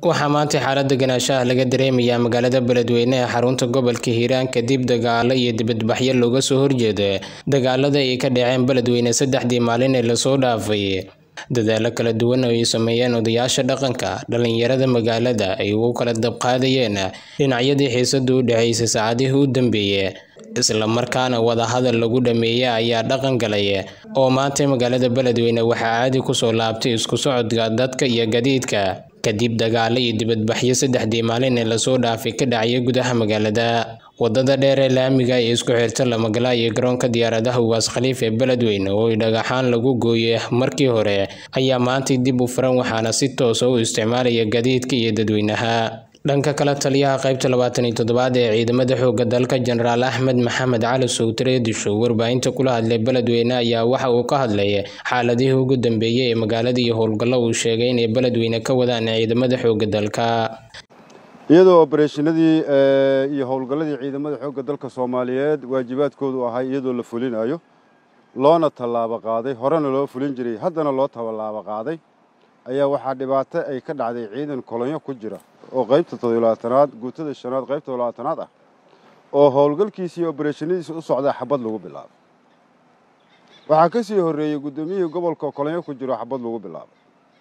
waxaa maanta xaalada ganaanshaha laga dareemayaa magaalada beledweyne ee xarunta gobolka hiiraan kadib dagaalo iyo dibadbaxyo looga soo horjeeda dagaalada ay ka dhaceen beledweyne saddexdii maalin ee lasoo dhaafay dadaalo kala duwan oo ay sameeyeen odayaasha dhaqanka dhalinyarada magaalada ay ugu kala dabqaadayeen dhinacyadii xiisadu u dhexaysay saacadihii u dambeeyey islamarkaana wadahadal lagu dhameeyey ayaa dhaqan galay oo maanta magaalada beledweyne waxaa caadi kusoo laabtay isku socodka dadka iyo gadiidka kadib dagaalo iyo dibadbaxyo saddexdii maalin ee lasoo dhaafay ka dhacaya gudaha magaalada wadada dheer ee laamiga ee isku xirta lamagala iyo garoonka diyaaradaha ugaas khaliif ee beledweyne oo ay dhagaxaan lagu gooyey markii hore ayaa maantay dib u furan waxaana si toosa u isticmaalaya gadiidka iyo dadweynaha dhanka kale taliyaha qaybta labaatan iyo toddobaad ee ciidamada xoogga dalka jenaraal axmed maxamed cali sowtire disho warbaahinta kula hadlay beledweyne ayaa waxa uu ka hadlay xaaladihii ugu dambeeyey ee magaalada iyo howlgallo uu sheegay inay beledweyne ka wadaan ciidamada xoogga dalka iyadoo obereshinadii iyo howlgalladii ciidamada xoogga dalka soomaaliyeed waajibaadkoodu ahay iyadoo la fulinayo loona tallaabo qaaday horena loo fulin jiray haddana loo tallaabo qaaday ayaa waxaa dhibaato ay ka dhacday ciidan kolonyo ku jira oo qaybta todolabaatanaad guutada shanaad qaybta todolabaatanaad ah oo howlgalkiisa iyo obereshinadiisa u socdaa xabad lagu bilaabay waxaa ka sii horreeyey guddoomiyihii gobolka kolonyo ku jiro xabad lagu bilaabay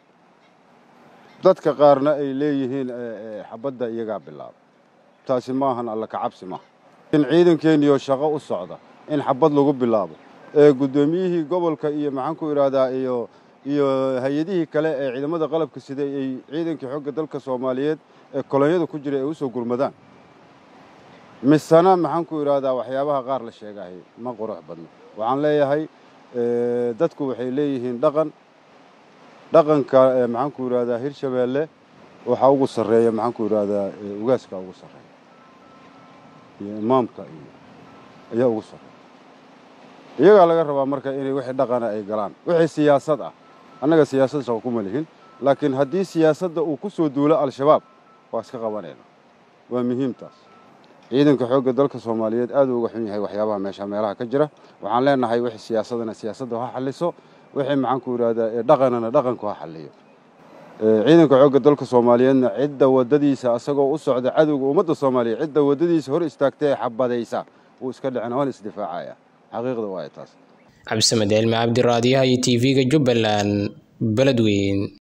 dadka qaarna ay leeyihiin xabadda iyagaa bilaabay taasi maahan alla kacabsi maaha in ciidankeeniyo shaqo u socda in xabad lagu bilaabo ee guddoomiyihii gobolka iyo maxaan ku idhaahdaa iyo iyo hay-adihii kale ee ciidamada qalabka siday ay ciidankii xoogga dalka soomaaliyeed ee kolonyada ku jira ay u soo gurmadaan misena maxaan ku idhaahdaa waxyaabaha qaar la sheegahay ma qurux badno waxaan leeyahay dadku waxay leeyihiin dhaqan dhaqanka maxaan ku idhahdaa hirshabeelle waxaa ugu sarreeya maxaan ku idhahdaa ugaaska ugu sarreeya iyo imaamka iyo ayaa ugu sarreeya iyagaa laga rabaa marka inay wixii dhaqana ay galaan wixii siyaasad ah annaga siyaasad shaqo kuma lihin laakiin haddii siyaasadda uu ku soo duulo al-shabaab waa iska qabanayna waa muhiimtaas ciidanka xoogga dalka soomaaliyeed aad uu uga xun yahay waxyaabaha meesha meelaha ka jira waxaan leenahay wixii siyaasadana siyaasadda ha xalliso wixii maxaan ku idhahdaa dhaqanana dhaqanku ha xalliyo ciidanka xoogga dalka soomaaliyeedna cidda waddadiisa asagoo u socda cadowga ummadda soomaaliyeed cidda waddadiisa hor istaagtay ee xabadaysa wuu iska dhicin waan isdifaacaya xaqiiqda waayo taas cabdisamed cilmi cabdiraadiyaha iyo t v-ga jubbaland beledweyn